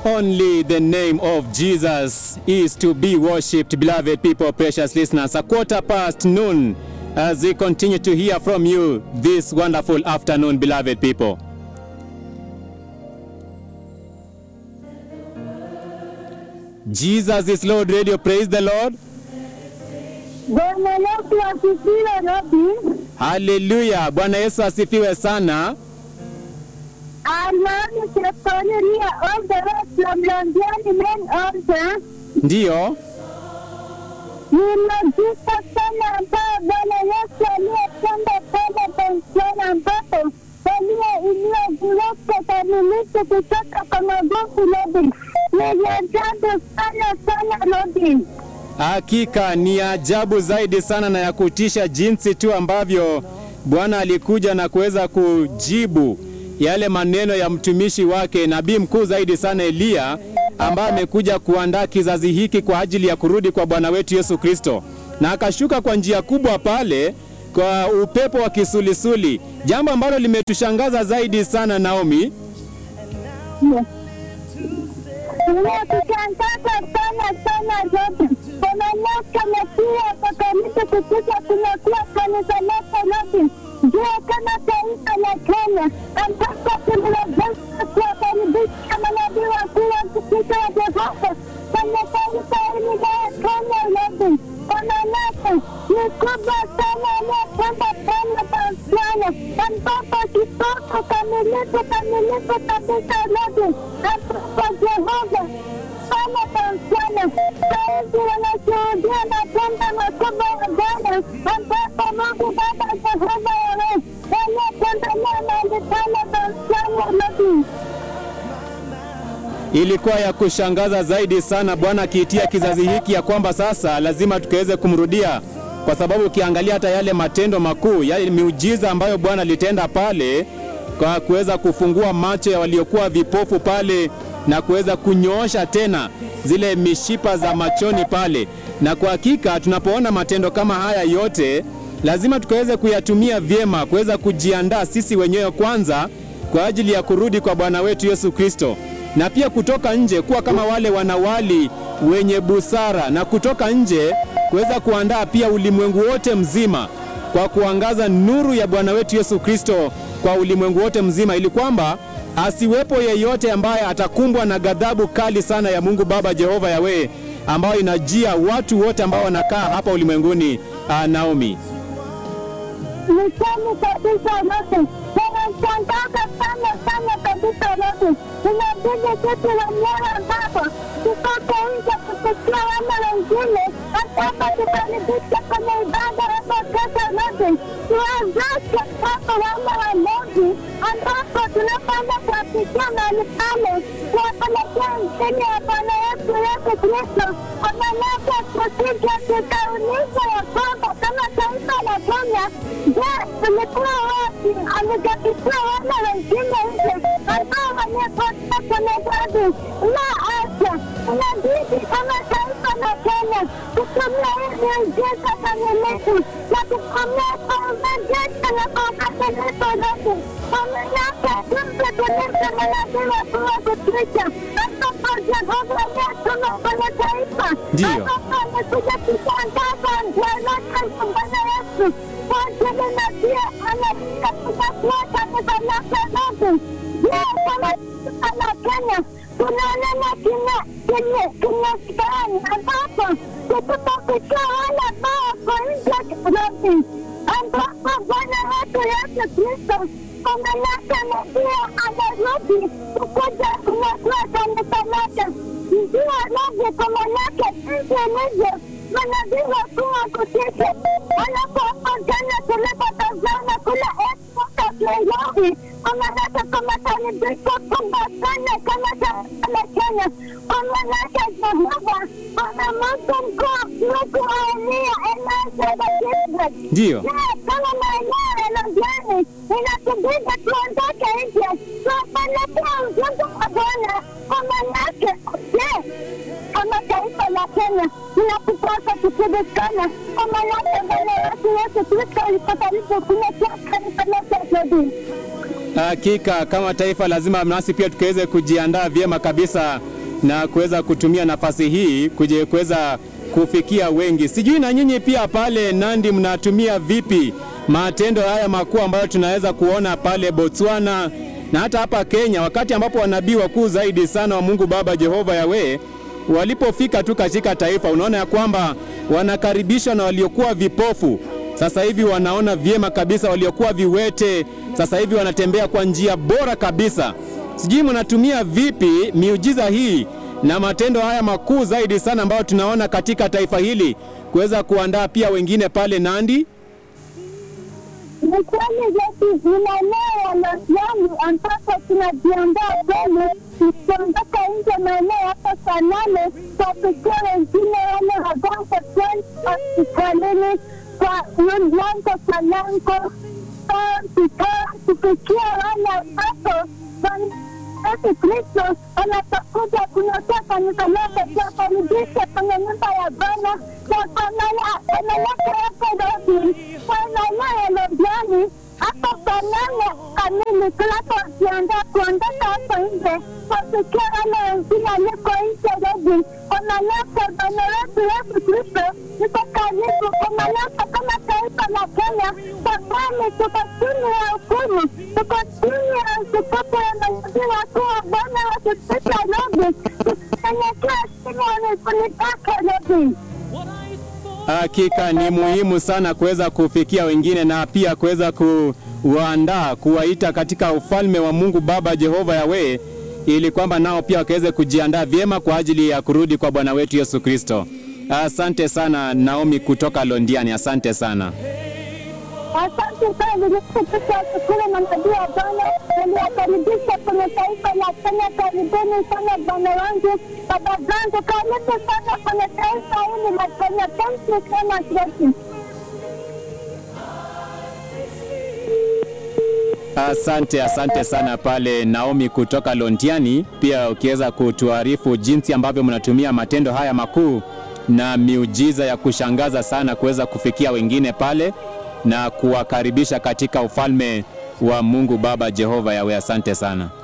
Only the name of Jesus is to be worshipped, beloved people, precious listeners. A quarter past noon as we continue to hear from you this wonderful afternoon, beloved people. Jesus is Lord Radio, praise the Lord. Bwana Yesu asifiwe Robi. Haleluya, Bwana Yesu asifiwe sana. Almani Sekonia all the way from Londiani main altar. Ndiyo, Ninajisa sana ambao Bwana Yesu aliyetenda pale pensioni ambapo walioinua viwete kamilifu kutoka kwa magofu Robi. Ni ajabu sana sana Robi. hakika ni ajabu zaidi sana na ya kutisha jinsi tu ambavyo Bwana alikuja na kuweza kujibu yale maneno ya mtumishi wake nabii mkuu zaidi sana Eliya, ambaye amekuja kuandaa kizazi hiki kwa ajili ya kurudi kwa Bwana wetu Yesu Kristo, na akashuka kwa njia kubwa pale kwa upepo wa kisulisuli, jambo ambalo limetushangaza zaidi sana Naomi. Inakushangaza sana sana Robi. Kwa manake na pia kwa kanisa kukuja kunakuwa kanisa lake Robi. Ndio kama taifa la Kenya ambapo tunaweza kuwakaribisha manabii wakuu wa kupiga wa Jehova kwenye taifa hili la Kenya Robi. Kwa manake ni kubwa sana aliyotenda pale Botswana ambapo kitoto kamilifu kamilifu kabisa Robi ambapo Jehova sana Botswana sahizi wanashuhudia matendo makubwa ya Bwana ambapo Mungu Baba Jehova Yawe aliyetembelea mahali pale Botswana Robi. Ilikuwa ya kushangaza zaidi sana, Bwana akiitia kizazi hiki ya kwamba sasa lazima tukaweze kumrudia, kwa sababu ukiangalia hata yale matendo makuu, yale miujiza ambayo Bwana alitenda pale kwa kuweza kufungua macho ya waliokuwa vipofu pale na kuweza kunyoosha tena zile mishipa za machoni pale. Na kwa hakika tunapoona matendo kama haya yote, lazima tukaweze kuyatumia vyema, kuweza kujiandaa sisi wenyewe kwanza kwa ajili ya kurudi kwa Bwana wetu Yesu Kristo, na pia kutoka nje kuwa kama wale wanawali wenye busara, na kutoka nje kuweza kuandaa pia ulimwengu wote mzima kwa kuangaza nuru ya Bwana wetu Yesu Kristo kwa ulimwengu wote mzima, ili kwamba asiwepo yeyote ambaye atakumbwa na ghadhabu kali sana ya Mungu Baba Jehova Yawe, ambayo inajia watu wote ambao wanakaa hapa ulimwenguni. Ah, Naomi. Ni kweli kabisa Robi. Wanashangaza sana sana kabisa Robi. Inabidi sisi wenyewe ambapo tutoke nje kupitia wale wengine, ambapo tukaribisha kwenye ibada hapo kesho Robi. Tuwezeshe hapo wale wa Mungu ambapo tunapoenda kuwapikia mahali pale, kuwapelekea injili ya Bwana yetu Yesu Kristo. Kwa maanake tusije tukauliza ya kwamba kama taifa la Kenya, je, tulikuwa wapi? Alijapitia wale wengine nje ambao waliokosa kwenye dhambi? La hasha! Inabidi kama taifa la Kenya kutumia hii miujiza kamilifu na kukomea kwa urejesho na kwa ukamilifu Robi. Kwa maanake jinsi tulivyo manabii wakuu wa kutisha ambapo Jehova aliyetuma kwenye taifa Ndiyo. ambapo amekuja kutangaza njia zake za Bwana Yesu kwa ajili na pia anataka kuchagua kanisa lake Robi. Je, kama taifa la Kenya tunaonana kimya kimya kimya gani ambapo tukupakutia wale ambao wako nje Robi ambapo Bwana wetu Yesu Kristo kwa mamlaka na pia anarudi kukuja kunyakua kanisa lake. Ndio Robi kwa mamlaka jinsi ilivyo manabii wakuu wa kutisha wanapoongana tulipotazama kule Expo Nairobi, kwa maanake kwa makaribisho kubwa sana kama taifa la Kenya, kwa maanake Jehova ana Mungu mkuu, Mungu wa Eliya, Elijah na Gabriel. Ndiyo. Je, kama maeneo ya Londiani inatubidi tuondoke nje tuwapelekea ujumbe wa Bwana kwa maanake, je, kama taifa la Kenya tunakupasa kushirikana kwa maanake Bwana wetu Yesu Kristo yuko karibu kuletea kanisa lake Jodi. Hakika kama taifa lazima nasi pia tukaweze kujiandaa vyema kabisa na kuweza kutumia nafasi hii kuje kuweza kufikia wengi. Sijui na nyinyi pia pale Nandi mnatumia vipi matendo haya makuu ambayo tunaweza kuona pale Botswana na hata hapa Kenya, wakati ambapo wanabii wakuu zaidi sana wa Mungu Baba Jehova Yawe walipofika tu katika taifa, unaona ya kwamba wanakaribishwa na waliokuwa vipofu sasa hivi wanaona vyema kabisa, waliokuwa viwete sasa hivi wanatembea kwa njia bora kabisa. Sijui mnatumia vipi miujiza hii na matendo haya makuu zaidi sana ambayo tunaona katika taifa hili kuweza kuandaa pia wengine pale Nandi. Ni kweli Yesu, ni maeneo ya Lodiani ambapo tunajiandaa kweli tukiondoka nje maeneo hapa saa nane kuwafikia wengine wale wagonjwa kweli hospitalini kwa lango kwa lango kufikia wale ambapo Yesu Kristo anapokuja kunotea kanisa lake kuwakaribisha kwenye nyumba ya Bwana na kwa wanawake wake Robi kwa maeneo ya Lodiani hapo saa nane kamili tunapojiandaa kuondoka hapo nje kuwafikia wale wengine waliko nje Robi kwa manake Bwana wetu Yesu Kristo yuko karibu kwa manake kama taifa la Kenya kwa kweli tuko chini ya hukumu tuko chini ya utukufu ya manabii wakuu wa Bwana wakipita Robi tukinyenyekea chini ya miguu pake Robi. Hakika ni muhimu sana kuweza kufikia wengine na pia kuweza kuwaandaa, kuwaita katika ufalme wa Mungu Baba Jehova Yawe, ili kwamba nao pia wakaweze kujiandaa vyema kwa ajili ya kurudi kwa Bwana wetu Yesu Kristo. Asante sana Naomi kutoka Londiani, asante sana. Asante sana nilikupitia shukuru na nabii wa Bwana niliwakaribisha kwenye taifa la Kenya. Karibuni sana bwana wangu, baba zangu, karibu sana kwenye taifa hili la Kenya. Thank you so much, Yesu. Asante, asante sana pale Naomi kutoka Londiani, pia ukiweza kutuarifu jinsi ambavyo mnatumia matendo haya makuu na miujiza ya kushangaza sana kuweza kufikia wengine pale na kuwakaribisha katika ufalme wa Mungu Baba Jehova Yawe. Asante sana.